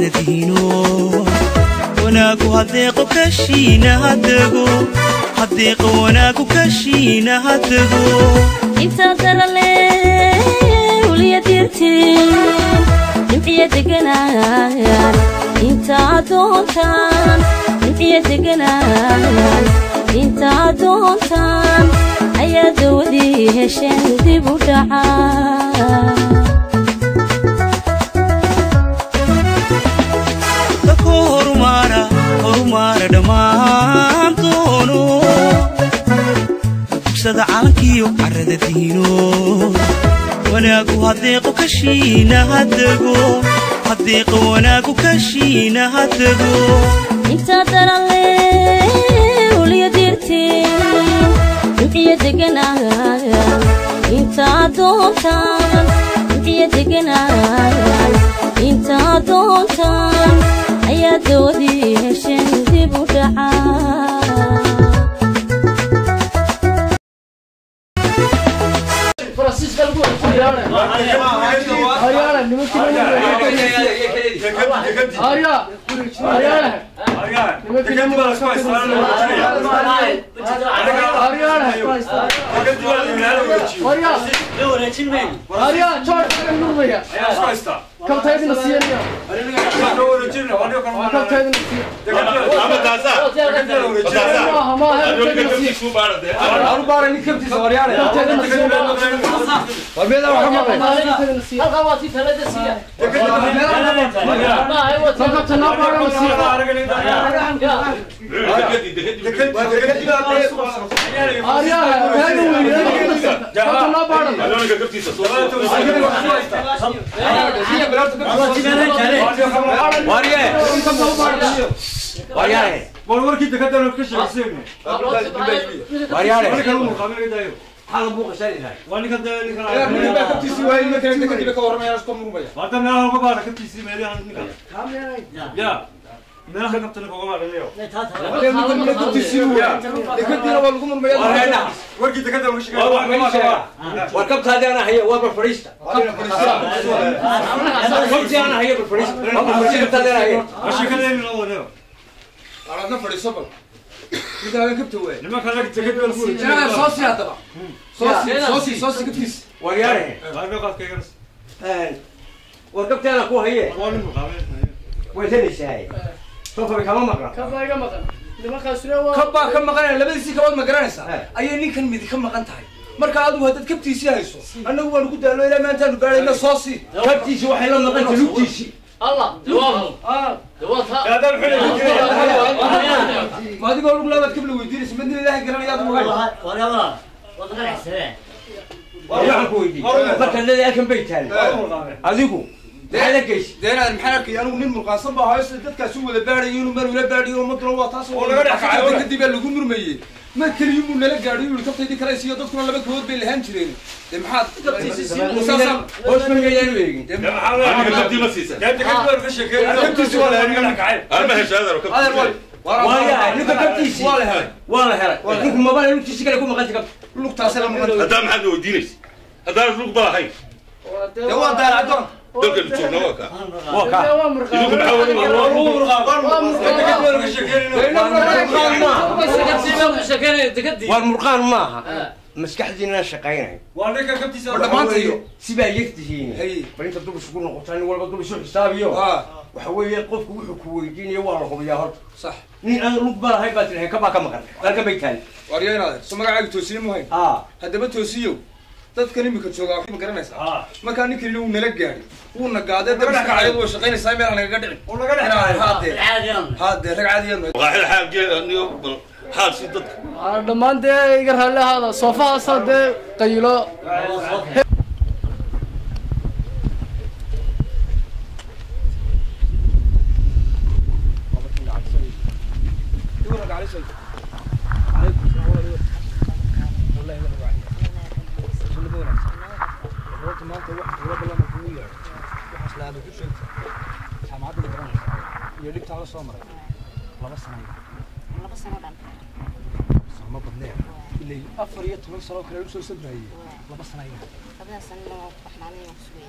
carradiino wanaagu hadeeqo kashiina hadego hadeeqo wanaagu kashiina hadego intaa darale uliya dirtiin nimciya deganaan intaa doontaan nimciya deganaan intaa doontaan ayaa dawadii hesheen dib u dhacaa dadku horumaara horumaara dhammaan doono dugsada calankiyo carrada diino wanaagu hadeeqo kashiina hadego hadeeqo wanaagu kashiina hadego intaa darale uliya dirtiin nimciya deganaan intaa doontaan nimciya deganaan intaa doontaan ayaa dawadii hesheen dib u dhacaa warwarkii dekadana ka sheegseen waa ninka hadda meelaha uga baara kabtiisii meelaha ninka ya meelaha kabtana uga baaranayo warkii dekadana ka sheegay warkabtaadana haya waa barfariista kabtaadana haya barfariista ashikadeeni la wadayo nimanka lag dekada la furay waryaare waarbe qaadkayganas warkabtaana ku haye waa nin muqaabeen way helaysaa soofabay kama maqla kabbaa ka maqanaya labadiisii kabaad ma garanaysaa ayay ninkan midi ka maqan tahay marka adigu haddaad kabtiisii hayso annagu waanu ku daalo ilaa maantaanu gaadhayna soo sii kabtiisi waxay la maqanta lugtiisi ma adigoo lug laabaad kabla weydiinaysa madina ilaahay garanaya adigu hay waxaan ku weydiiyey marka leedahay halkan bay taali adigu maxaa la geysi deenaad maxaa arkaya anigu nin murqaansan baa hayo sida dadkaasi u wada baadhayo inuu mar ula baadhiyo umaduna waa taas Oo laga dhex kacayo. kadib baa lagu murmayey mar keliyuu buu nala gaadhiyo yuri kabtaydii kale siiyo dadkuna laba kabood bay lahaan jireen dee maxaad saasaan hoos ma yaanu eegin dee kabtiisi waa laga dhex kacay adeer wal waayahay ninka kabtiisi waa la helay waa la helay ninku mabana lugtiisi kale ku maqanta kabta lugtaasi la maqan haddaa maxaad weydiinaysa haddaan lug ba lahayn dee waa daal addoon dalka joogna waa kaa waa kaa idinku maxaa weli war murqaan maaha maskaxdiina shaqaynayo waa ninka kabtiisa War dhammaantayo sibaa yegtihiin Hay. bal inta dub isugu noqotaa nin walba dub isu xisaabiyo ah waxa weeye qofku wuxuu ku weydiinayo waa la hubiyaa horta sax nin aan lug ba lahayn baa tirahay kabaa ka maqan halkan bay taali waaryayn adeer so magacaaga toosiye mu hayn aa haddaba toosiyow dadkan imika joogaa ma garanaysaa ah markaa ninkan wuu nala gaadhi wuuna gaadee dee maskaxayadu way shaqaynaysaa meel aan nagaga dhicin oo laga dhex Inaan- kacay haadee haadee rag caadiyan maqaaxida xaalgeeniyo bal xaal si dadka dhammaan dee iga raalli ahaada soofahaasa dee qayilo iyo dhibtaa la soo maray laba sano laba sano dhan sama badneen ilaa afar iyo toban sano kale usoo sabrayay laba sano ayay labada sanana waan ku baxnaanay waan ku sugayaa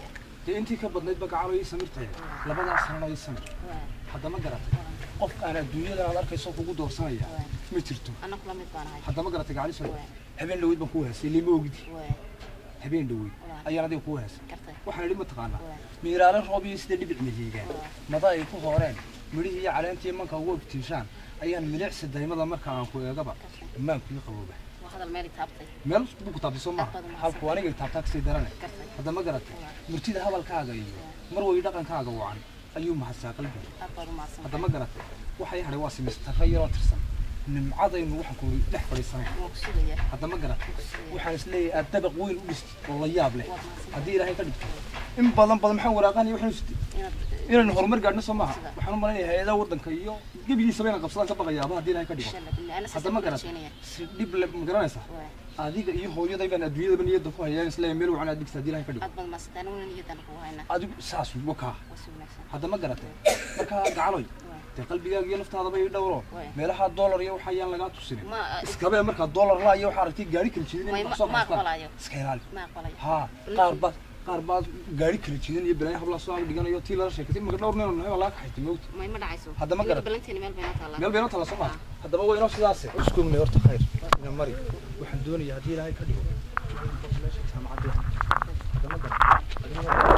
dee intii ka badnayd ba gacalo ii samirtay labadaas sanana ii samir haddama garatay qof aan adduunyada aad arkayso kugu doorsanaya ma jirto anna kula mid baan ahay haddama garatay gacali soo habeen dhaweyd baan kuu haysay lima ogidi habeen dhaweyd ayaan adiga kuu haysay gartay waxaan idhi mataqaanaa miiraale roob iyo sida dhibic mihiigaan mada ay ku hooreen midhihii iyo caleentii manka ugu iftiishaan ayaan milicsi daymada marka aan ku eegaba ammaankuii qabooba waa hadal meel i taabtay meel buu ku taabtay soo maaha halku aniga taabtaa kasii darane gartay haddama garatay murtida hadalkaaga iyo mar way dhaqankaaga wacan ayuu mahadsaa qalbiga aad baad u mahadsan haddama garatay waxay hadhay waa simistarra yaroo tirsan nimcadaynu waxaan ku dhex fadhiisanay waa ku sugaya haddama garatay waxaan isleeyahay aad dabaq weyn u dhistay oo la yaab leh haddii ilaahay ka dhigto in badan badan maxaan waraaqanaya waxaan sitay inaad inaynu horumar gaadhno soo maaha waxaan u malaynayaa hay-adaha waddanka iyo gebigiisaba inaan qabsadaan ka baqayaaba haddii ilaahay ka dhigo insha allah billah ana haddama sasa garatay rajaynaya si dhib le ma garanaysaa waa adiga iyo hooyaday baan adduunyadaba niyadda ku hayaan isleeyahay meel wacan aad dhigta haddii ilaahay ka dhigo aad baad mahadsantahay aniguna niyadan kugu haynaa adigu saas wakaa waa si wanaagsan haddama garatay markaa gacaloy waa dee qalbigaaga iyo naftaadaba ii dhowro Waay. meelaha dollar iyo waxa ayaan lagaa tusinin ma iskabee markaa dollar laa iyo waxaa aragtay gaari kala jiidin Waay, in ma- soo ma qaastaan aqbalayo. iska ilaali ma aqbalayo haa qaar baa qaar baa gaari kala jiidan iyo balaayo hablaa soo ag dhiganayo tii lala sheekatay imaka dhowr nin oo nahay baa laga kaxaystay mawti may ma dhacayso Hadda ma Aniga garat. balanteena meel bayna taallaa meel bayna tala soo maa haddaba waa inoo sidaase iskuugnay horta khayr ina mari waxaan doonayaa haddii ilaahay ka dhigo meesha jaamacadda haddama garan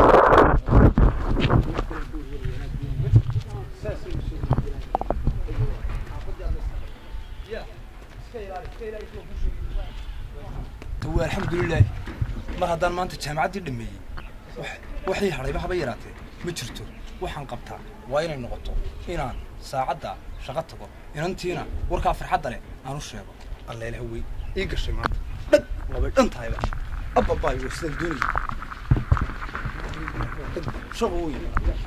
waa alxamdulilah mar haddaan maanta jaamacaddii dhameeyey wax- waxii hadhayba haba yaraatee ma jirto waxaan qabtaa waa inay noqoto inaan saacadda shaqo tago inantiina warkaa farxadda leh aan u sheego alleele hawey ii gashay maanta dhag labay dhan tahayba abbabaay waa sidaan doonayay shaqo weyn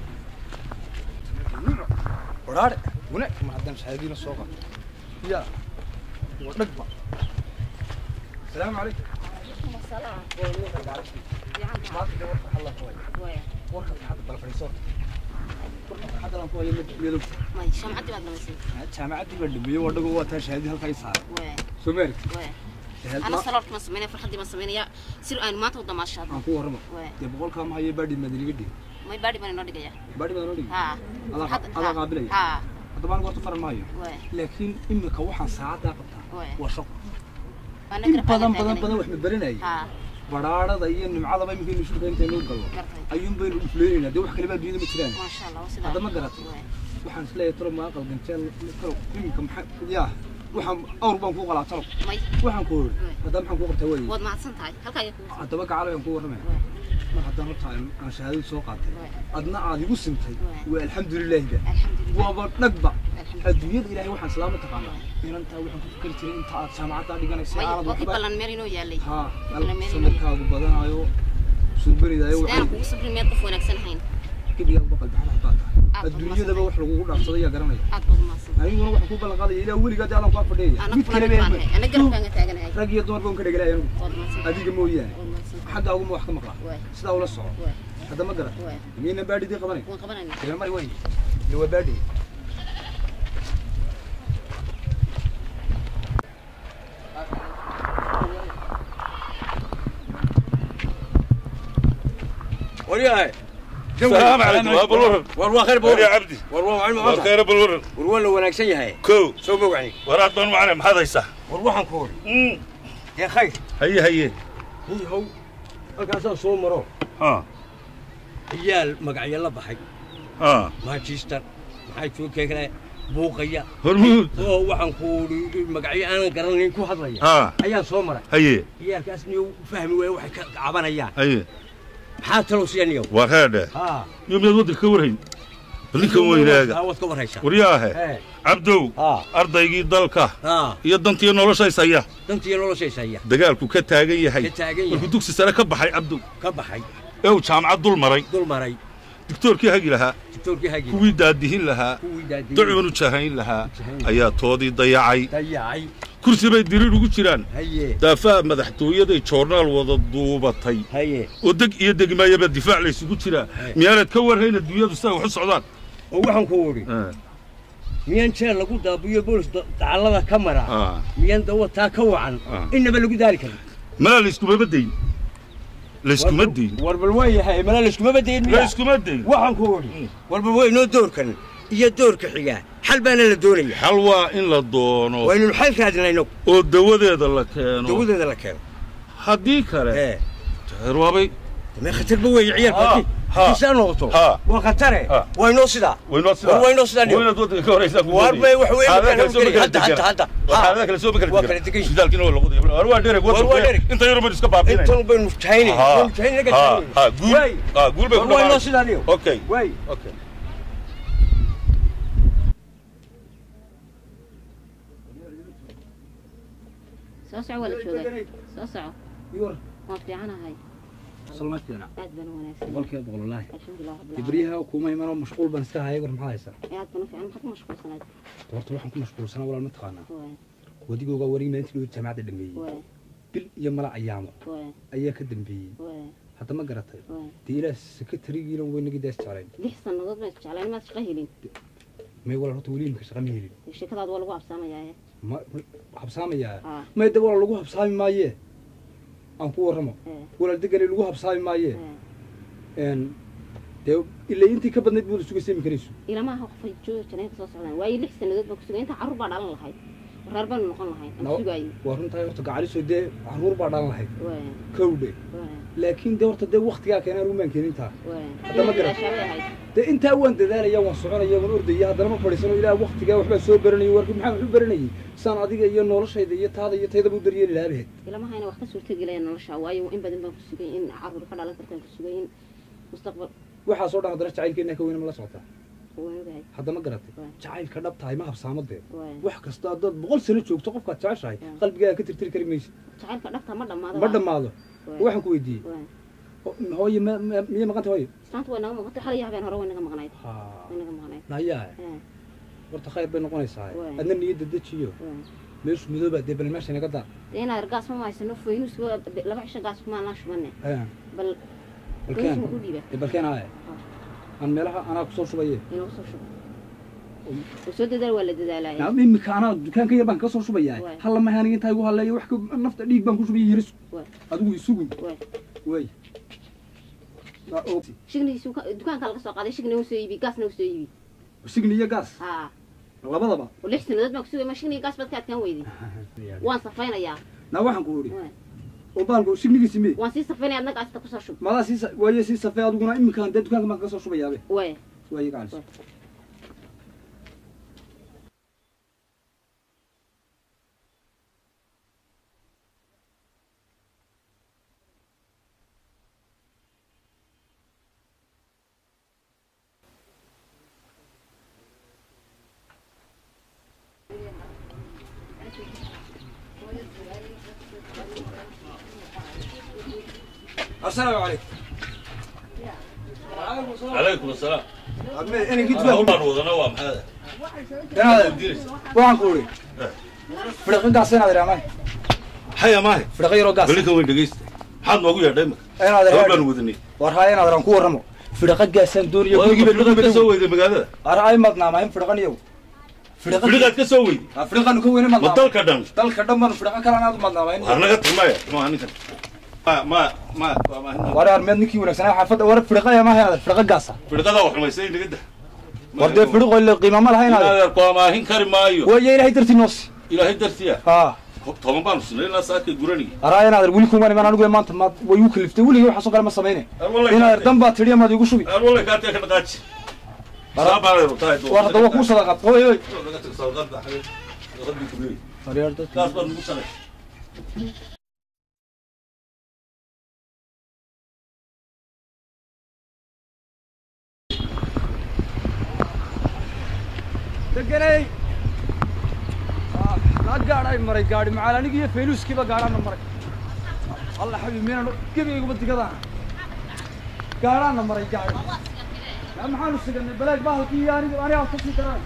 waraare wanaag mar haddaan shahaadiina soo qato yaa waa dhagba السلام عليكم warka farxadda bal fadhiiso warka farxadda aan ku hayo mid mid may shamcadii baad dhamaysay jaamacaddii baa dhameeyey waa dhago waa taa shahaadii halkaa i saaray waa soo ma aragti waa ana saloorka ma sameynaya farxaddii ma sameynaya si aynu maanta u damaashaadno aan ku warrama waa dee boqolkaa ma hayo baadhi madaniga dhig may baadhi baan inoo dhigaya baadhi baa noo dhigi haa adaa Farxadda- adaa haa. qaabilaya haa haddaba anigu horta faran maayo waa laakiin imika waxaan saacaddaa qabtaa waa waa shaqo waana in garab badan taagan badan badan wax ma baranayay haa badhaadhada iyo nimcadaba iminkaynu shulka intaynu gallo gartay ayuun baynu dhufleynaynaa dee wax kaleba adduunyada ma jiraan maasha allah waa sidaa hadda ma garatay waa waxaan isleeyahay talo maa qalganjeel talo iminka maxaa yaa waxaan awr baan kuu qalaa talo may waxaan ku hori haddaba maxaan kuu qabtaa waaye waad mahadsan tahay halkaa ayaa kugu haddaba gacalo aan kuu warramaya waa mar haddaan horta aan aan shahaadada soo qaatay waa adna aad igu simtay Waay. waa alxamdulilaahiba alxamdulilah waaba dhagba alxamdulilah adduunyada ilaahay waxaan islaama taqaanaa inantaa waxaan ku fikri jiray inta aad jaamacaddaa dhiganaysa may aanad waa kii waxba ballan meel inoo yaalay haa Ballan meel inoo samirkaagu badanaayo suubanidaayo sidaan kugu sabrin meed qof wanaagsan ahayn gebigaa baqal baxalaha baa tahay Aad baad adduunyadaba wax lagugu dhaafsaday yaa garanaya aad baad umahadsan aniguna waxaan ku ballan qaadaya ilaa weligaa dee adan kaa fadhiyaya ana mid kula kale mid baan been ahay ana garabkaaga taaganahay rag iyo dumar baan ka dhegalaya anigu waad mahadsan adiga mooyaane waad mahadsan xagga aguma wax ka maqlaa Waay. sidaa ula soco Waay. hadda ma garan Waay. miyayna baadhidii qabanay waan qabanayna dee mari way ile waa baadhi waryahay السلام عليكم ابو الورد war waa khayr ور يا bawr عبدي war waa macalin ور maanta خير ابو الورد war waa la wanaagsan yahay كو soo magacni وراد بن معنا محضيسه war waxaan ku hori dee khayr هي هي nin how halkaasaan soo maro ها ciyaal magacyo la baxay ها manchester maxay joogkee kale buuqaya هرمود oo waxaan ku uri magacyo aanan garanayn ku hadlaya ها ayaan soo maray هي ciyaalkaas niyo fahmi waaya waxay ka cabanayaan هي maxaa talow siya niyow وهذا haa يوم يود كورهين بلكم ويناغا waad ka warhaysaa ورياه ee عبدو haa ardaygii dalka haa iyo dantii noloshaysaya dantiyo noloshaysaya dagaalku ka taagan yahay ka taagan markuu yahay dugsi sare ka baxay cabdu ka baxay ee uu jaamacad dul maray dul maray digtoorkii hagi lahaa diktoorkii hagi kuwii daadihin lahaa kuwii daadiyey ducbanu jahayn lahaa Jahayn. ayaa toodii dayacay dayacay kursi bay diriir ugu jiraan haye daafaha madaxtooyaday joornaal wada duubatay haye oo deg iyo degmaayaba difaac laysugu jiraa miyaanad ka warhayn adduunyadu siday wax u socdaan oo waxaan ku uri miyaan jeel lagu daabiyo boolis da- dacallada ka mara miyaan dawataa ka wacan Ah. innaba lagu daali karin malaa layskuma dayn layskuma dayn war bal waa yahay mala layskuma badayn miya layskuma dayn waxaan ku odhi war bal weynoo doorkan iyo doorka xigaa xal baana la doonaya xal waa in la doono waynu xal raadinayno oo dawadeeda la keeno dawadeeda la keeno haddii kale ee teer waabay ma khatarba weeye ciyaalka Ha, haddii ha. haddii saa noqoto Ha. waa khatare Ha. waa inoo sidaa waynoo sidaa war waa inoo sidaa waa inaad waddanka ka horeysaa ku War bay wax weyn Xaaladaha kala kale soo ma gelin. kala Hadda, degan. hadda, hadda. War Ha. xaaladaha kale soo ma kala Waa degan. kala degan. Shidaalkiina waa lagu dayay. War waa dhereg, War waa waddanka. dhereg. Inta yar baynu iska baabi'inayna. intan baynu jahayne Ha. baynu jahayne naga Ha, jahayne ha, guul- Waay. ha, guul bay ku war waa inoo dhammaanaysaa. sidaa niyo Okay. waay Okay. soo soco waa la joogaa soo soco يور waan fiicanahay سلامات لنا aad baan u wanaagsan بقولك يا بقول الله alxamdulilah rabbil تبريها وكوما يمر مشغول بنسكها هاي ور maxaa haysan aad baan u fiican maxaad ku mashquulsanayd horta waxaan ku mashquulsanaa walaal ma taqaanaa waay wadigooga warig maalintii loo jaamacadda dhameeyey waay bil iyo mala ayaamo waay ayaa ka dambeeyey waay hadda ma garatay waay dee ilaah sekretarigiina weynagii daas jeclayn lix sannadood baan isjeclaan maad shaqo helin may walaal horta weli imika shaqa ma helin sheekadaad waa lagu habsaamayaa ma habsaamayaa haa may de walaal lagu habsaami maayee aan ku warramo ee walaal degani lagu habsaami maayee ee n dee ilaa intii ka badnayd buuda suga seemi karayso ilamaha qofay jooga janayka soo socdaan waayo lix sannadood baan ku sugay intaa carruur baa dhalan lahayd reer baanu noqon lahayn aan No. sugaayey waa runtahay horta gacaliso dee caruur baa dhalan lahayd waay kowdhe waay laakiin dee horta dee waktigaa keenaan umaan keenintaa waay Hadda ma garan. Ilaashaabay ahayd dee intaa waan dadaalaya waan soconaya waan ordaya haddana ma fadhiisano ilaah waktigaa waxbaa soo baranayay warki maxaa waxu baranayay saan adiga iyo noloshayda iyo taada iyo taydaba u daryeeli lahabaheed ilamahayna wax ka suurtagelaya nolosha waayo in badan baan ku sugay in carruur ka dhalan kartaan ku sugay in mustaqbal waxaasoo dhan haddana jacaylkeena ka weyna ma la socotaa waan ogahay hadda ma garatay Waay. jacaylka dhab tahay ma habsaamadee waay wax kasta haddaad boqol sano joogto qofkaad jeceshahay Waay. qalbigaaga ka tirtiri kari maysid jacaylka dhabta ma dhammaado ma dhammaado waxaan ku weydiiyey waay ho- hooye ma- ma- miyay maqanta hooye islaanta way naga maqantay xalay habeen hore way naga maqnayd ha way naga maqnayd nayaa ee horta khayr bay noqonaysaa Waay. adna niyadda dejiyo waay meeshu madoobaa dee bal meesha inaga daar dee inaad gaas ma haysano faynus laba cisho gaas kuma laan shubane Eh, bal balkeen faynus ma u dhiiba ee balkeen aaye aan meelaha anaa kusoo shubaye inuu soo shubo oo soo dadaal waa la dadaalaya naam imika anaa dukaanka yar baan kaga soo shubayaa Waay. halla mahay aniga intaa igu halleeyo wax ka- nafta dhiig baan ku shubaya yiris Waay. adigu isugu waay way Waa og. shignigiisu dukaanka laga soo qaaday shigni u soo iibi gaasna u soo iibi signi iyo gaas haa labadaba oo lix sannadood baan ku sugay ma shigniga gaas baad ka adkaan weyday waan safaynayaa naa waxaan ku idhi waay oo baalku signigiisi mee waan sii safaynaya adna gaasta kusoo shub madaa sii sa- waaye sii safee adiguna iminkaan dee dukaanka baan kaga soo shubayaabe waay waaye gacalis Waay. asalaamu calaykum calaykum asalaam inankii hawl dukaanka baan wadana waa maxaa inaad diinaysa waxaan ku idhi fidhaqin gaas inaad idhaa may haya maahe fidhaqin yaroo gaas balikan weyn dhegaysta maxaad noogu yeedhay marka inaad hawl idhaa baan wadanay war haa inaad idhaan ku warramo fidhaqa gaasaan doonaya gurigiiba fidhiqaad ka soo weyday magaalada ara ay madnaama in fidhaqan iyow fidhiqaad ka soo weyday fidhaqanu ka weyne ma madnaama dalka dhan dalka dhan baan fidhaqa kale anaad madnaama in waar naga tilmaaya ma ninkan ma ma ma ma war armeed ninkii wanaagsanaa xaafadda war fidhaqa yaa maaha inaad fidhaqa gaasa fidhiqada wax xumaysay naga dah war dee fidhiqo ile qiima ma laha inaad inaad ku amaahin kari maayo waaye ilaahay dartii noosi ilaahay dartiya haa toban baanu sinay ilaa saaka guranigi araa inaad weli kuman iman anigu maanta ma way igu kaliftay weligay waxaasoo kale ma samayne inaad dan baa tidhi amaad igu shubi aan wala kaatee ka dhaqaaji saa baan rabtaa war hadda waa kuu sadaqad oy oy kaas baad nugu sanay deganay la gaadhay maray gaadhi macaal anigi iyo fayluuskiiba gaadhaana maray alla xabi meenan gebigayguma digadaan gaadhaana maray gaadhi yaa maxaanu siganay balaag bahalkii iyo aniga anigaa kasii daraan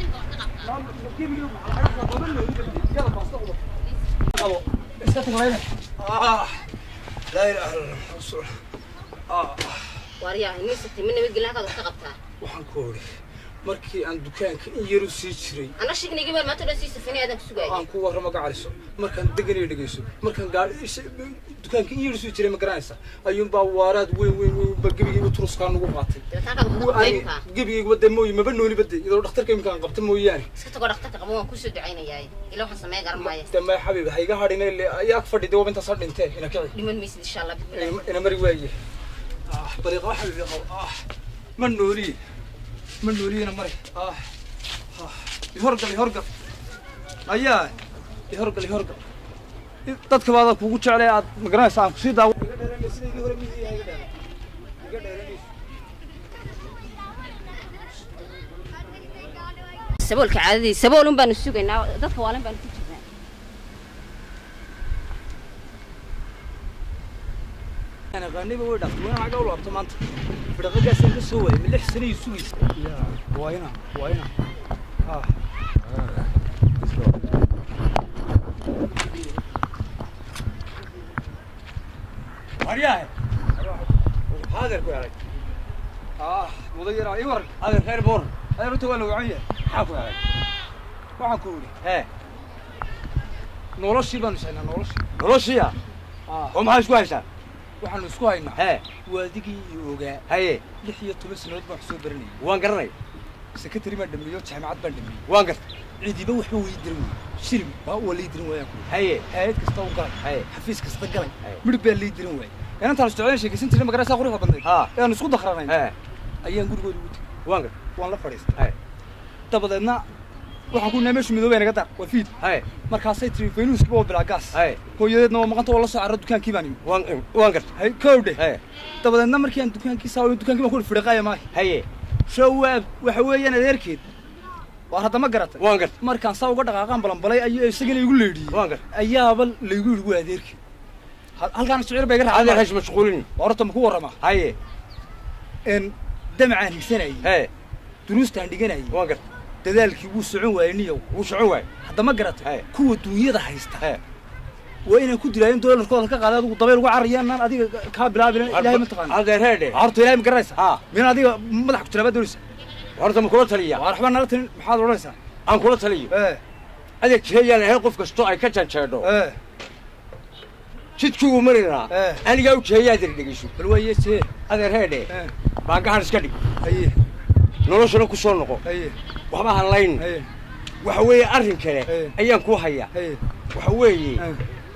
iska taglayne laa ilaaha illa allah waaryahay nin siti ma nabadgelin halkaad wax ka qabtaa waxaan ku odhi markii aan dukaanka in yaru sii jiray ana shignigii baan maanta dhan sii safinay aadan ku sugaayay aan ku warramo gacaliso markaan deganaya dhegeyso markaan gaari dukaanka in yaru sii jiray ma garanaysa ayuunbaa waaraad weyn weyn weyn ba gebigaygu turuskaa nagu qaatay dabitaankaad Kuwa ku aan imkaa gebigaygu wadda mooye maba nooli badde iyadoo dhakhtarka imkaan qabta mooyaane iska tagoo dhakhtarka qabo waan kusoo ducaynayaa ila waxaan sameyn garan maaya dama xabiib ha iga hadhin ayaa ag fadhida waba intaas ha dhintee ina kici dhiman maysid insha allah bismillah ina- ina mari waaye ah bariiqa xabiib qabo ah ma nooliye ma nooliyena mari ah ah ihorgal ihorgal ayaa ihorgal ihorgal dadka baada kugu jeclay aad ma garanaysa aan kusii daawo iga dheeranay sida igii hore miyii iga dheeran iga dheeranayso saboolka caadadii saboolun baanu sugaynaa dadka waalan baanu ku jirnaa أنا غنيبة وين وين عقل ولا بطمان بدأ قاس يسوي من الحسن يسوي يا وينا وينا آه waryahay هذا الكوي عليك آه مضير أيور adeer reer boor هذا رتوا لو عيه maxaa ku helay waxaan ku yidhi hee noloshii baanu sheegnaa noloshii noloshiya Ah. oo maxaa isku haysaa waxaanu isku haynaa hee waadigii iyo ogaa haye lix iyo toban sanadood baan wax soo baranayay waan garanay sekretary baan dhameeyo jaamacad baan dhameeyey waan gartay ciidiba waxba way diran wey shilin baa waa lii diran waayaan ku yidhi haye hay'ad kasta u galay haye xafiis kasta galay Haye. midhib baa lii diran waayay inantaan isticmaalin sheekaysan jirnay magaraysaa quruxda badnayd Ha. ee aan isku dakranayn hee ayaan gurigooda ugu tegey waan gartay waan la fadhiistay haye dabadeedna waxaan ku nahay meeshu midoobay naga dar waa fiid haye markaasay tiri faynuuskiba waa bilaa gaas haye hooyadeedna waa maqanta waa la soo carra dukaankii baan imi waan waan gartay hay kowdhe haye dabadeedna markii aan dukaankii saa dukaankii baan ku fidhaqaaya maayo haye shawaab waxa weeyaan adeerkeed waa hadda ma garatay waan gartay markaan saa uga dhaqaaqaan balanbalay ayuu isagana igu leedhiyey waan gartay ayaaba laygu yidhi waa adeerkeed Hal- halkaan shicir bay iga adeer raacay hays mashquulin horta ma ku warramaa haye een damacaan higsanayay hee duruustaan dhiganayay waan gartay dadaalkii wuu socon waayey niyow wuu socon waay hadda ma garatay Haye. kuwa duunyada haysta hee waa inay ku dilaayeen doolarkooda ka qaaday adigu dabeel uga carariyaan adiga kaa bilaabin ilaahay ma taqaana adeer heedhe carruurta ilaahay ma garanaysa ha min adiga madax ku jiraabaa doonaysa horta ma kula taliya waa waxba nala talin maxaad odhanaysaa aan kula taliyo ee adeer jeeyaan ahay qof kastoo ay ka janjeedho ee jidkii uu mari lahaa Eh. anigaa u jeeyaa adeer dhegeyso bal waa yeesee adeer heedhe ee baangahan iska dhig haye noloshana ku soo noqo haye waxba ha layn haye waxa weeye arrin kale Eh. ayaan kuu hayaa haye waxa weeye ee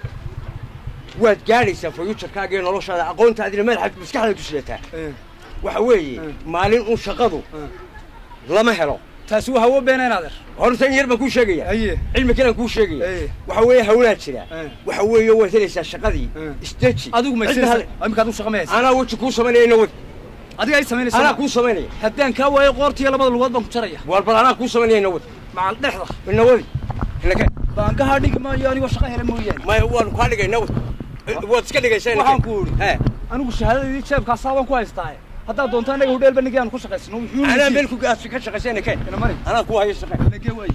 waad gaadhaysaa fayuutarkaaga iyo noloshaada aqoontaadina madaxaad maskaxdaad ku sidataa ee waxa weeye Eh. maalin un shaqadu Eh. lama helo taasi waa hawo beeneen adeer horta in yar baan kuu sheegaya haye cilmi kalaan kuu sheegaya Eh. waxa weeye hawlaa jira Eh. waxa weeye waad helaysaa shaqadii Eh. isdeji adigu ma Cidna hal- isinaysa imika adigu shaqa mayaysa anaa weji kuu samaynayana wad adiga ay samaynaysa anaa ma? kuu samaynaya haddaan kaa waayo qoortiyo labada lugood baan ku jaraya waar bal anaa kuu samaynayana wad macal dhexda ina wadi inaka baankaha dhigi maayo anigoo shaqa hela mooyaane maya waanu kaa dhigayna wad waad iska dhigaysaa inaka. waxaan ku idhi He. anigu shahaadadii jeebkaasaa baan ku haystaa haddaad doonto anaga hudheelba nigi aan ku shaqaysano wuxuu anaa meel ku gaas ka shaqaysayna keen ina mari anaa kuu hayo shaqe nagee waaye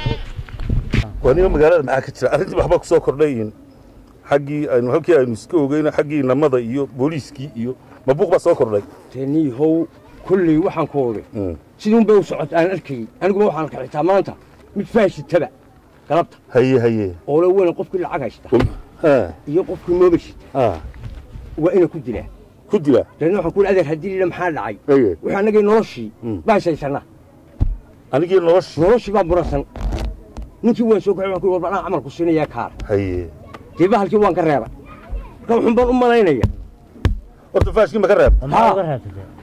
waniga magaalada maxaa ka jira arrintii waxba kusoo kordhayin xaggii aynu halkii aynu iska ogeyno xaggii namada iyo booliiskii iyo mabuuq baa soo kordhay teniihow kulley waxaan ku oday siduun bay u socot aan arkayey aniguba waxaan arkay xitaa maanta mid faashitaba galabta haye haye oo la weyna qofkii lacag haysta ha iyo qofkii moobashita ha waa ina ku dilaa ku dila dabeedna waxaan ku yidhi adeer haddii lila maxaa dhacay haye wuxuu annagii noloshii Mm. baan shaysanaa anigii nolosha noloshii baa muransan ninkii waan soo kaxay waan ku yidhi war anaa camalku siinayaa kaar haye dee bahalkii waan ka reebay marka wuxuun baan u malaynaya horta faashkii ma ka reeb ha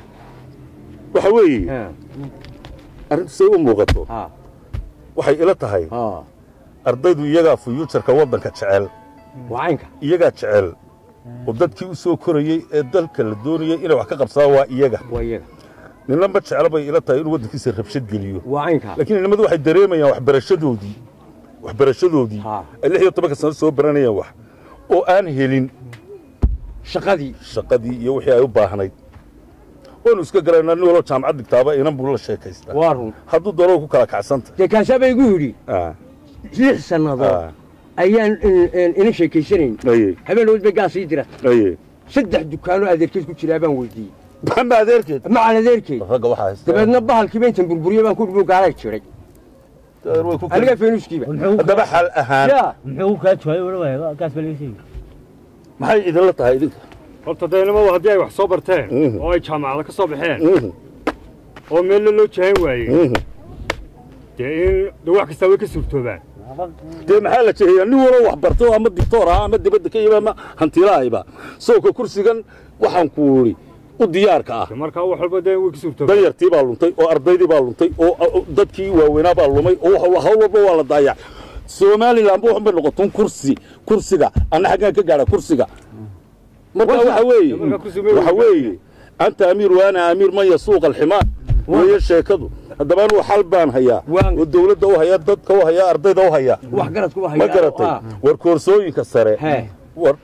waxa weeye ha arrintu say u muuqato ha waxay ila tahay ha ardaydu iyagaa fuyuujarka waddanka jecel wacaynka iyagaa jecel oo dadkii u soo korayey ee dalka la doonayay inay wax ka qabsadaan waa iyaga waa iyaga ninna ma jecla bay ila tahay inuu waddankiisa rabshad geliyo wacaynka laakiin inamadu waxay dareemayaan waxbarashadoodii waxbarashadoodii Ha. ay lix iyo tobanka sano soo baranayaan wax oo aan helin shaqadii shaqadii iyo wixii ay u baahnayd waanu iska galaynaa nin waloo jaamacad dhigtaaba inan buu la sheekaystaa waa run hadduu doono ku kala kacsanta dee kaasaa baa igu yidhi Ah, lix sannadood ah, ayaan in- in- ina sheekaysanayn aye habeen dhawood bay gaas ii dirat aye saddex dukaanoo adeerkeed ku jiraa baan weydiiyey maxamed adeerkeed macal adeerkeed ragga waxaa haysta dabeedna bahalkiiba intan burburiyey baan ku dhibo gaalay jiray way ku aniga feenuskiiba haddaba xal ahaan yaa muxuu kaa jawaabay wala gaas baa laga sheegay maxay idinla tahay idinka horta daynamadu haddii ay wax soo barteen Mhm. oo ay jaamacada ka soo baxeen Mhm, oo meella loo jahan waayey mhm. dee in de wax kastaa way ka suurtoobaan dee maxaa la jeeyaa nin waloo wax barto ama dictoor ah ama dibadda ka yimi ama hantilaahayba sawka kursigan waxaan ku idhi u diyaarka ah De markaa wax walba dee way ka suurtoobaan danyartii baa luntay oo ardaydii baa luntay oo oo dadkii waaweynaa baa lumay oo wax- hawl walba waa la daayac somaliland ba waxbay noqoton kursi kursiga anna xaggaan ka gaadha kursiga marka waxa weeye marka kursi ma waxa weeye anta amiir waana amiir man yasuuqa alximaar weeye sheekadu haddaba anuu xal baan hayaa Waan- oo dawladda u hayaa dadka u hayaa ardayda u hayaa wax garadku waa ma garatay war koorsooyinka sare He. war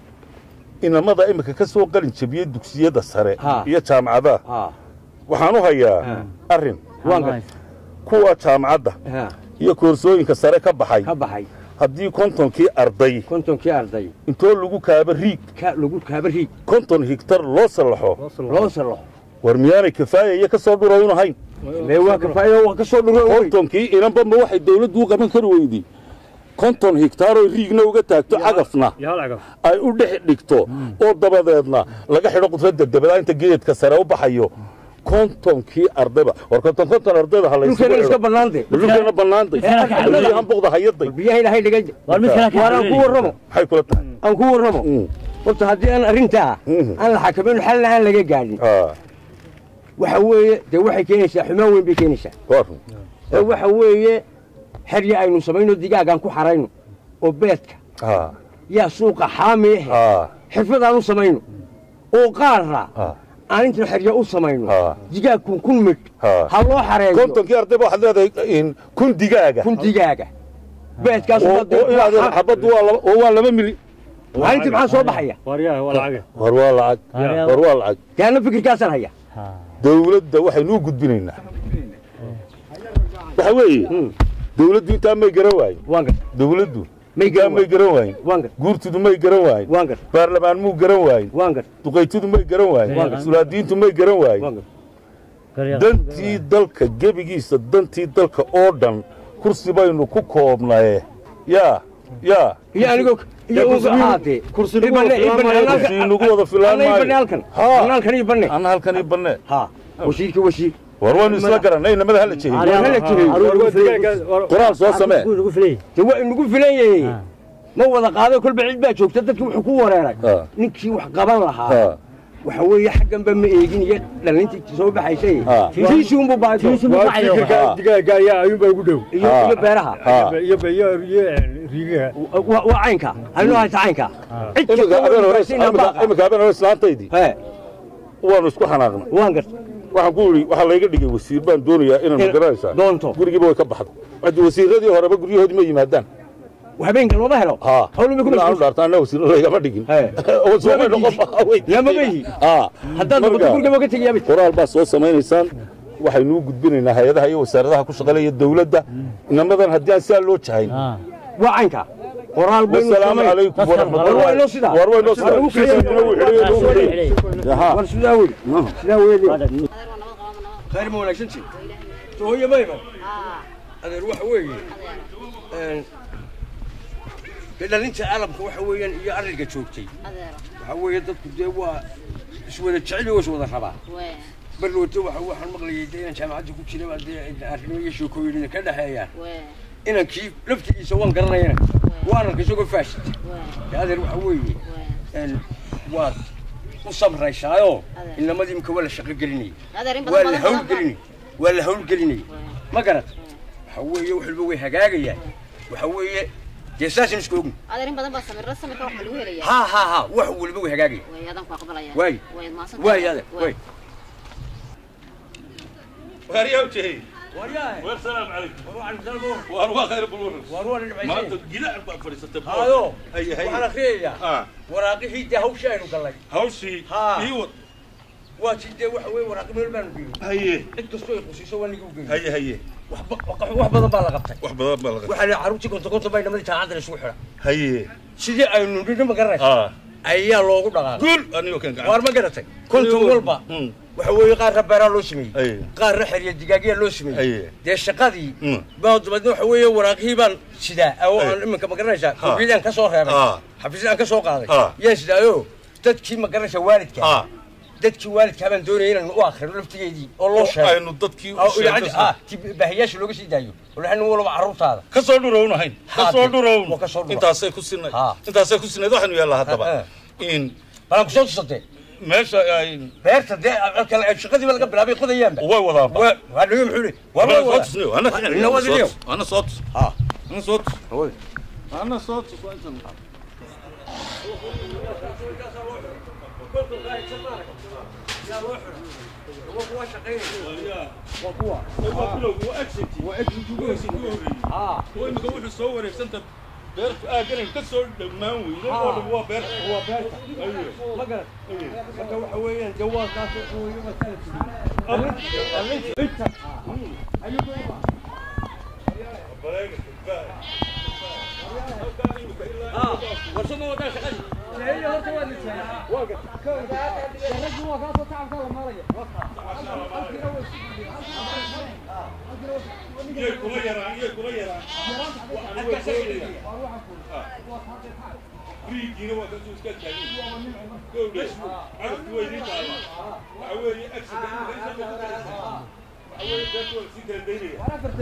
inamada imika ka soo qalin jabiyey dugsiyada sare Ha. iyo jaamacadaha ha waxaan u hayaa Ha. arrin waan gar kuwa jaamacadda ha iyo koorsooyinka sare ka baxay ka baxay haddii kontonkii arday kontonkii arday intoo lagu kaaba riig ka lagu kaaba riig konton higtar loo sallaxo loo salaxo war miyaanay kafaaya iyo ka soo dhurawn ahayn mee waa kafaayo waa ka soo dhuro kontonkii inanba ma waxay dawladdu u qaban kari weydii konton higtaaroo riigna uga taagto cagafna iyo hal cagaf ay u dhex dhigto oo dabadeedna laga xidho qudradda dabada inta geedka sare u baxayo kontonkii ardayba war konton konton ardayda ha laysugu dhulkeena iska xidho bannaante dhulkeena bannaantay biyahan buqda hayaday biyaha ilaahay dhigay war mid kale waar aan ku warramo maxay kula tahay aan ku warramo Mm. horta haddii aan arrintaa Mhm. aan la xakamayno xalna aan laga gaadhin Ah, waxa weeye dee waxay keenaysaa xumaan weyn bay keenaysaa waa run. ee waxa weeye xerya aynu samayno digaagaan ku xarayno oo beedka Ah, yaa suuqa xaami ahe ah, xirfad aan u samayno oo qaarra ah. aan intan xerya u samayno Ah. digaag kun kun midh Ah. ha loo xareeyo kontonkii ardayba waxaad leedahay in kun digaaga kun digaaga beedkaas oo oo inaad xabaddu waa laba oo waa laba mili maalintii maxaa soo baxaya waaryaha waa lacage war waa lacag Waaryaa- war waa lacag yaana fikirkaasaan haya dawladda waxaynu u gudbinaynaa waxa weeye dawladdu intaa may garan waayin waan gar dawladdu may intaa may garan garan waayin waan gar guurtudu may garan waayin waan gar baarlamaan muu garan waayin waan gar duqaytudu may garan waayin Waan gar. sulaadiintu may garan waayin waan gar dantii dalka gebigiisa dantii dalka oo dhan kursi baynu ku koobnaye yaa yaa iyo anigoo iyo uga ahaatee kursi lagu ibane wada filaan maayo. kursi nagu wada filaan ibane maayo halkan Ha. halkan ibane anna halkan ii bannee ha wasiirka wasiir war waynu isla garanay inamada hala jehiyo hala jiray Waa digaaga- waa- qoraal soo samee ugu filay de waa inagu filan yahay Ha. ma wada qaado kolba cid baa joogta dadki wuxuu ku wareeray Ha. ninkii wax qaban lahaa Ha. waxa weeye xagganba ma eegin iyo dhalintii soo baxaysay Ha. tiisi unbu baato Tiisi unbu waa bacayo. fikirka Ha. digaaga ayaa ayuunbaa ugu dhow iyo Ha. iyo beeraha Ha. iyo iyo iyo riigaha waa waa caynka anoo hayta caynka cid imika kasta habeen waa hore infaasina imika baaqa imika habeen hore islaantaydii he waanu isku xanaaqnay waan garta waxaan ku yidhi waxaa layga dhigay wasiir baan doonayaa inaan In- magaranaysaa doonto. gurigiiba way ka baxdo haddi wasiiradii horeba guryahoodii ma yimaadaan habeenka looma helo ha hawluma ku ilaa aanu mashquul dhaarta anna wasiir laygama dhigin He. oo soomay noqon Lama beyi. ha haddaad noqoto guriga ma ka tegayaa qoraal baa soo samaynaysaan waxaynu u gudbinaynaa hay-adaha iyo wasaaradaha ku shaqaynaya dawladda inamadan haddii aan sidaa loo jahayn waa caynka qoraal baynu wasalaamu samayn calaykum war waa inoo sidaa war waa inoo sidaa War Kiisna wuu xidhay, inuu xidhay. Yaha. war sidaa weli sidaa weli khayr ma wanaagsanti hooyo ma iman adeer waxa weeye dee dhalinta caalamka waxa weeyaan iyo arrinka joogtay waxa weeye dadku dee waa iswada jecel iyo iswada rabaa barloote waxa waxaan maqlayay dee inaan jaamacadda ku jira baa dee arrimo iyo sheekooyin ka dhexeeyaan inankii laftigiisa waan garanayana waan arkay isagoo faashid dee adeer waxa weeye een, waad u samraysaayo inamadii imika waa la shaqo gelinayay waa la hawlgelinay waa la hawlgelinay ma garat waxa weeye wax walba way hagaagayaan waxa weeye dee saasaan isku ogni adeer in badan baa samirra samirka wax ma lagu helayaa ha ha ha wax walba way hagaagaya way adan ku aqbalaya Waay. way maasan waay adeer waay waaryaa jehey waryahay war salaam calaykum waxaan dalbo waar waa khayr bulwar war waan dhibcaysay maanta gilac baa fadhiisatay hayo Hay, hay. waxaan akhriyayaa ah waraaqihii dee hawsha aynu gallay hawshii Ha. ii wad waa ti dee waxa weeye waraaqi meel baanu geeyey haye cid kastoo ay qusiiso waa nigu geeyey haye haye waxba wax badan baa la qabtay wax badan baa laga waxaa la carruurtii konton konton bay namadii jaamacadda isugu xidha haye sidii aynu nidhi ma garanaysa ah ayaa loogu dhaqaaqay guul anigoo kan gacan waar ma garatay konton walba Mm. waxa weeye qaarna beeraa loo sameeyey Ay. qaarna xerya digaagyaa loo Ay. sameeyey dee shaqadii Mm. baa dabeedna waxa weeye waraaqihii baan sidaa oo Ay. aan iminka ma garanaysaa Ha. koofiyadaan ka soo reebay Ha. xafiisyadaan ka soo qaaday Ha. yaan sidaayo dadkii ma garanaysaa waalidka Ha. dadkii waalidkaa baan doonaya inaan u akrino laftigeedii oo loo sheego aynu dadkii u oo sheegno idaacadda- ah, ti baahiyaasha looga sii daayo walahi nin walba carruurtaada ka soo dhurownahayn ka Ha, soo de- dhurown waa ka soo dhurow. intaasay ku sinay Ha. intaasay ku sinayd waxaanu yaallaa haddaba Ha, in balaan kusoo tusatee meesha ay beerta dee kale shaqadiiba laga bilaabay qodayaanba way wadaaba waa waa dhigo muxuu leeyahay waa Ana la soo wadaa tusniyo ana Ina wadiniyo. ana soo tus ha ana soo tus Hooy. ana soo tus waa intan imika wuxuu soo wareegsanta beertu aaganan ka soo dhammaan weyday oo dhan waa beerta waa beerta ma garan marka waxa weeyaan dee waa kaas waxa weeye waa kala warsama wadaa shaqadii iyay kula yaraan iyay kula yaraan waxaan waa goolaya riigiina waa kasoo iska taagin gowdhe cadabki way idin taala waxa weeye agsiga waxa weeye beertu waa sii kala daynaya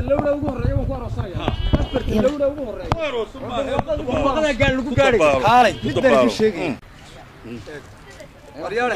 Waarosu maaha. maqada gaal lagu gaadhay kaalay mid baan Dabaalo. ku sheegay waryaale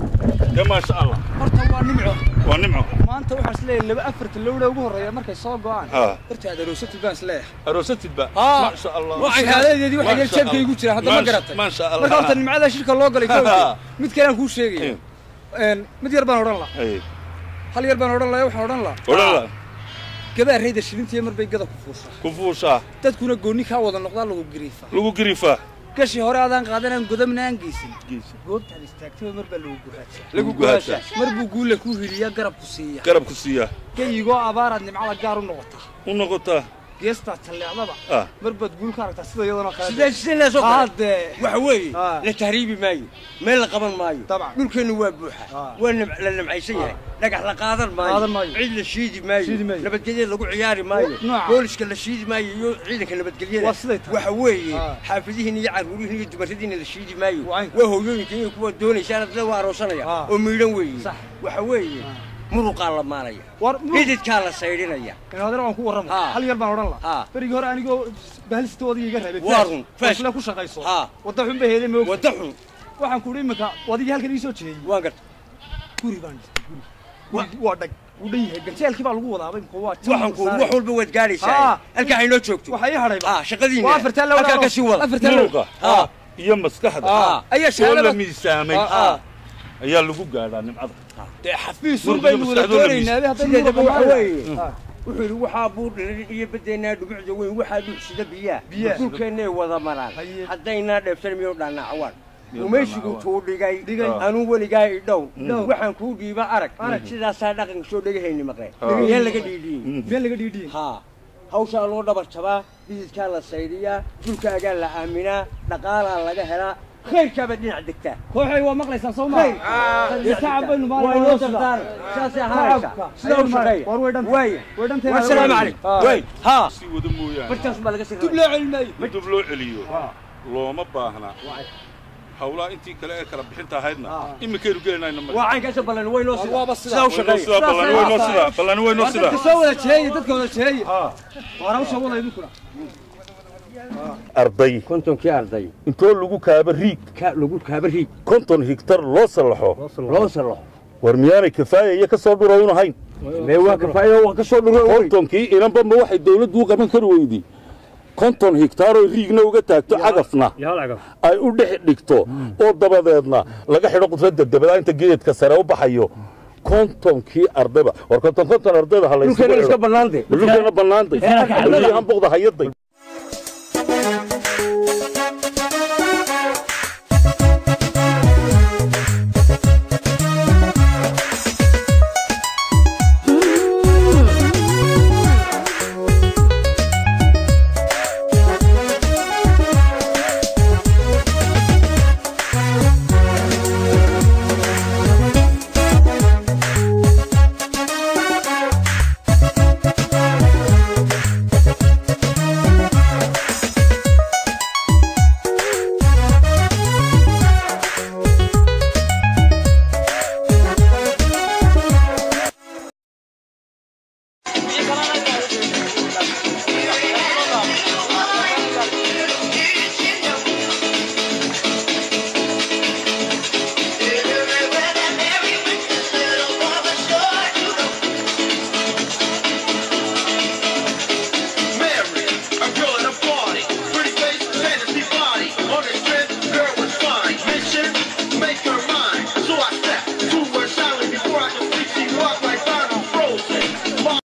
Ya maasha Allah horta waa nimco waa nimco maanta waxaan isleeyahay laba afarta lowdha ugu horreeya markay soo go'aan Ha. horta aad aroosatid baan isleeyahay aroosatid ba Haa. maasha Allah shahaadadeedii waxay Maasha jeebkay Allah. igu jiraan hadda ma Maasha- garatay maasha Allah marka horta nimcada shirka loo galay kowdii Ha. mid kale aan kuu sheegaya Een, mid yar baan odhan lahaa Ay, hal yar baan odhan lahaa waxaan odhan lahaa odhan la gadaa rayda shilintiya mar bay gada ku fuushaa ku fuushaa dadkuna goonni kaa wada noqdaa lagu gariifaa lagu gariifaa gashii hore adaan qaadanaan godamna aan geysan goobtaad istaagtaba mar baa lagu guraajiya lagu guhaashaa mar buu guule kuu hiliyaa garab ku siiya garabku siiyaa geyigoo abaaraad nimcada gaar u noqotaa u noqotaa geestaad talleecdaba ah mar baad guul ka aragtaa sida iyadana kale sidee sidee leesoo kale haddee waxa weeye Ha. la tahriibi maayo meel la qaban maayo Dabcan. dhulkeennu waa buuxa Ha. waa nim- la nimcaysan yahay dhagax la qaadan Qaadan maayo maayo. ciid la shiidi Shiidi maayo maayo. nabadgelyada lagu ciyaari maayo Nooca. booliska la shiidi maayo iyo ciidanka nabadgelyada Waa siday tahay. waxa weeye Ha. xaafadihiin iyo carruurihiin iyo dumaradiina la shiidi maayo Waa caynka. waa hooyooyinka iyo kuwa doonaysa adla waa aroosanaya Ha. oo miidhan weeye Sax. waxa weeye muruqaa la maanaya war xididkaa la saydhinaya inaadana waan ku warrama Ha. hal yar baan odhan lahaa Ha. berigii hore anigoo bahalista odayga iga reebay Waa run. Faash. isla ku shaqayso Ha. wadda xun bay heeday moog wadda xun waxaan ku idhi iminka odaygii halkan ii soo jeeyey waan garta guri baan dhistay guri Gurigii waa dhag wuu dhan yahay ganjeelkii baa lagu wadaabay imika waa waxaan ku wax walba waad gaadhaysaa Ha. halkaa aynoo joogto waxaa ii hadhay ah shaqadiina waa afartaa lowdha halkaa ka sii wada afartaa lowdha muruqa Ha. iyo maskaxda Ha. ayaa oo la shahaadada miisaamay Ha. ayaa lagu gaadhaa nimcada dee xafiis sun baynu wada maskaxdooda doonaynaa haddaynu sideedaba muruqa waxa maalahay. weeye Ha. wuxuu yidhi waxaa buu dhirin iyo badeennaa dhumucda weyn waxaa dhuucsida biyaa Biyaha. dhulkeennay wada maraan Haye. haddaynaa dheefsan miyuu dhaanacwaan umaysigu tuu dhigay Dhigay. anuu weligaa i dhow Dhow. waxaan kuu dhiiba arag sidaasaa dhaqanka soo dhegahayni maqleen Ha. miyaan laga dhiidhiyin meel laga dhiidhiyey haa hawshaa loo dhabar jabaa dhididkaa la saydiyaa dhulkaagaa la aaminaa dhaqaalaa laga helaa khayrkaaba dhinac degtaa kooxay waa maqlaysaan soo khayr maa tacab baynu waa inoo dardaar saasay ahaanaysa sidaa u shaqeeya war way dhantay waaya way dhantay wasalaamu calaykum way haa si wada mooyaane bartaas baa laga sii dib loo celinayo in dib loo celiyo looma baahna hawlaha intii kale ee kala bixinta ahaydna iminkaynu gelinayna ma waa caynkaasoo ballan way noo Waaba sidaa sidaa. sidaa u shaqeeya sida ballan way noo sida ballan way noo war sida dadka soo wada jeeyey dadka wada jeeyey war hawsha wada idinkuna arday kontonkii arday intoo lagu kaaba riig ka lagu kaaba riig konton higtar loo sallaxo loo salaxo war miyaanay kafaayaya ka soo dhurowun ahayn mee waa kafaayo waa ka soo dhuro kontonkii inanba ma waxay dawladdu u qaban kari weyday konton higtaaroo riigna uga taagto cagafna ay u dhex dhigto oo dabadeedna laga xidho qudradda dabada inta geedka sare u baxayo kontonkii ardayba war konton konton ardayda ha dhulkeena iska laysugu bannaantay dhulkeena bannaantay halkii hanboqda hayaday